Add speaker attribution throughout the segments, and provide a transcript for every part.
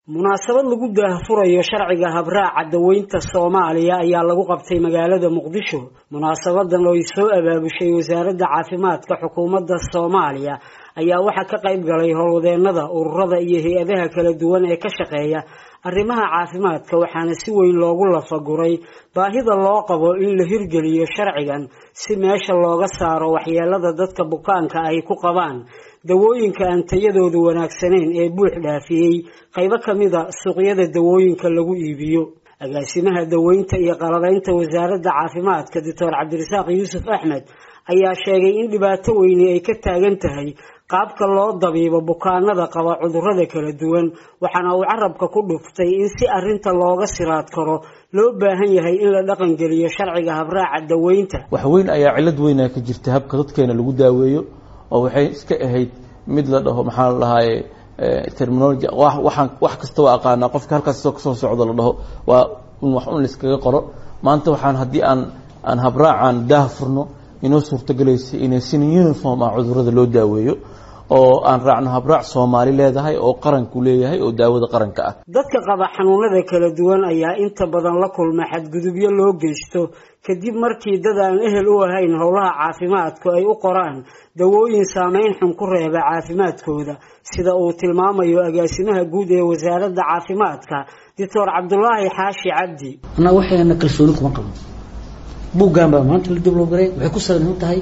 Speaker 1: munaasabad lagu daahfurayo sharciga habraaca daweynta soomaaliya ayaa lagu qabtay magaalada muqdisho munaasabadan oo ay soo abaabushay wasaaradda caafimaadka xukuumadda soomaaliya ayaa waxaa ka qayb galay howlwadeenada ururada iyo hay-adaha kala duwan ee ka shaqeeya arrimaha caafimaadka waxaana si weyn loogu lafaguray baahida loo qabo in la hirgeliyo sharcigan si meesha looga saaro waxyeelada dadka bukaanka ay ku qabaan dawooyinka aan tayadoodu wanaagsanayn ee buux dhaafiyey qaybo ka mida suuqyada dawooyinka lagu iibiyo agaasimaha daweynta iyo qalabaynta wasaaradda caafimaadka doctor cabdirasaaq yuusuf axmed ayaa sheegay in dhibaato weyni ay ka taagan tahay qaabka loo dabiibo bukaanada qaba cudurrada kala duwan waxaana uu carabka ku dhuftay in si arinta looga siraad karo loo baahan yahay in la dhaqangeliyo sharciga habraaca daweynta
Speaker 2: wax weyn ayaa cillad weynaa ka jirta habka dadkeena lagu daaweeyo oo waxay iska ahayd mid la dhaho maxaa la dhahaaye terminology waxaan wax kasta waa aqaanaa qofka halkaas kasoo socdo la dhaho waa un wax un laiskaga qoro maanta waxaan haddii aan aan habraacan daah furno inoo suurtagelaysa inay sin uniform ah cudurrada loo daaweeyo oo aan raacno habraac soomaali leedahay oo qaranku leeyahay oo daawada qaranka ah
Speaker 1: dadka qaba xanuunada kala duwan ayaa inta badan la kulma xadgudubyo loo geysto kadib markii dad aan ehel u ahayn howlaha caafimaadku ay u qoraan dawooyin saameyn xun ku reeba caafimaadkooda sida uu tilmaamayo agaasimaha guud ee wasaaradda caafimaadka doctor cabdulaahi xaashi cabdi
Speaker 3: annaga waxayna kalsooni kuma qabno buuggan baa maanta la diblogaray waxay ku salaysan tahay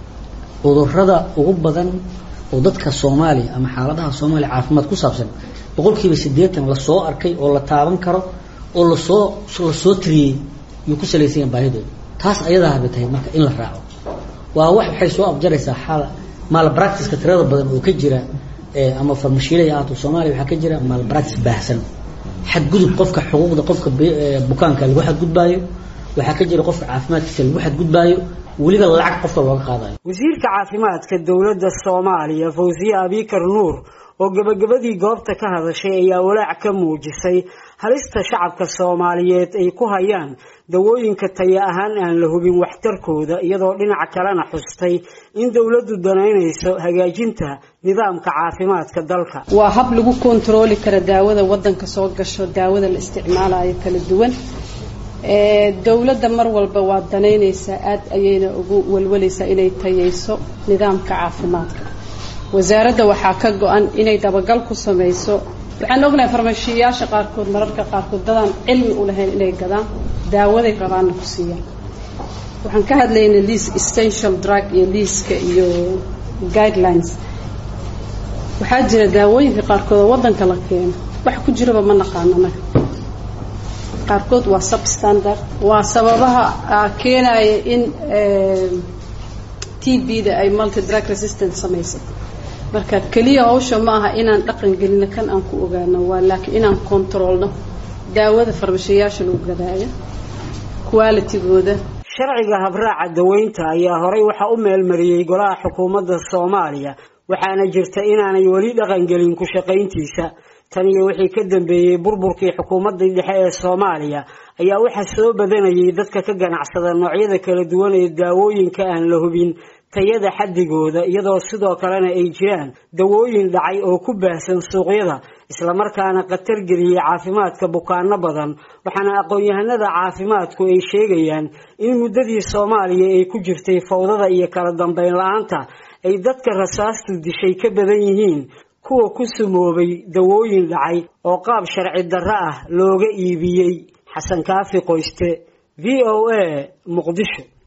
Speaker 3: cudurrada ugu badan oo dadka soomaaliya ama xaaladaha soomaaliya caafimaad ku saabsan boqolkiiba siddeetan lasoo arkay oo la taaban karo oo lasoo lasoo tiriyey yuu ku salaysan yahay baahidooda taas ayadaa habay tahay marka in la raaco waa wax waxay soo abjaraysaa xaal malpracticeka tirada badan oo ka jira ama farmashiilaya ahaato soomaaliya waxaa ka jira malpractice baahsan xadgudub qofka xuquuqda qofka bukaanka lagu xadgudbaayo waxaa ka jira qofka caafimaadkiisa lagu xadgudbaayo weliba lacag qofka looga qaadayo
Speaker 1: wasiirka caafimaadka dowladda soomaaliya fawsiye abikar nuur oo gebagabadii goobta ka hadashay ayaa walaac ka muujisay halista shacabka soomaaliyeed ay ku hayaan dawooyinka taya ahaan aan la hubin waxtarkooda iyadoo dhinaca kalena xustay in dowladdu danaynayso hagaajinta nidaamka caafimaadka dalka
Speaker 4: waa hab lagu kontarooli kara daawada wadanka soo gasho daawada la isticmaalayo kala duwan dowladda mar walba waa danaynaysaa aad ayayna ugu walwalaysaa inay tayayso nidaamka caafimaadka wasaaradda waxaa ka go-an inay dabagal ku samayso waxaan ognahay farmashiyayaasha qaarkood mararka qaarkood dadaan cilmi u lahayn inay gadaan daawaday rabaanna ku siiyaan waxaan ka hadlaynay liis essential drug iyo liiska iyo guidelines waxaa jira daawooyinka qaarkood oo waddanka la keeno wax ku jiraba ma naqaano anaga qaarkood waa substandard waa sababaha keenaya in t b da ay multi drug resistant samaysay marka keliya hawsha ma aha inaan dhaqan gelino kan aan ku ogaano waa laakiin inaan controlno daawada farmashayaasha lagu gadaayo qualitygooda
Speaker 1: sharciga habraaca daweynta ayaa horey waxaa u meelmariyey golaha xukuumadda soomaaliya waxaana jirta inaanay weli dhaqangelin ku shaqayntiisa tan iyo wixii ka dambeeyey burburkii xukuumaddii dhexe ee soomaaliya ayaa waxaa soo badanayay dadka ka ganacsada noocyada kala duwan ee daawooyinka aan la hubin tayada xaddigooda iyadoo sidoo kalena ay jiraan dawooyin dhacay oo ku baahsan suuqyada islamarkaana khatar geliyey caafimaadka bukaano badan waxaana aqoon-yahanada caafimaadku ay sheegayaan in muddadii soomaaliya ay ku jirtay fawdada iyo kala dambeyn la-aanta ay dadka rasaastu dishay ka badan yihiin kuwa ku sumoobay dawooyin dhacay oo qaab sharci darro ah looga iibiyey xasan kaafi qoyste v o a muqdisho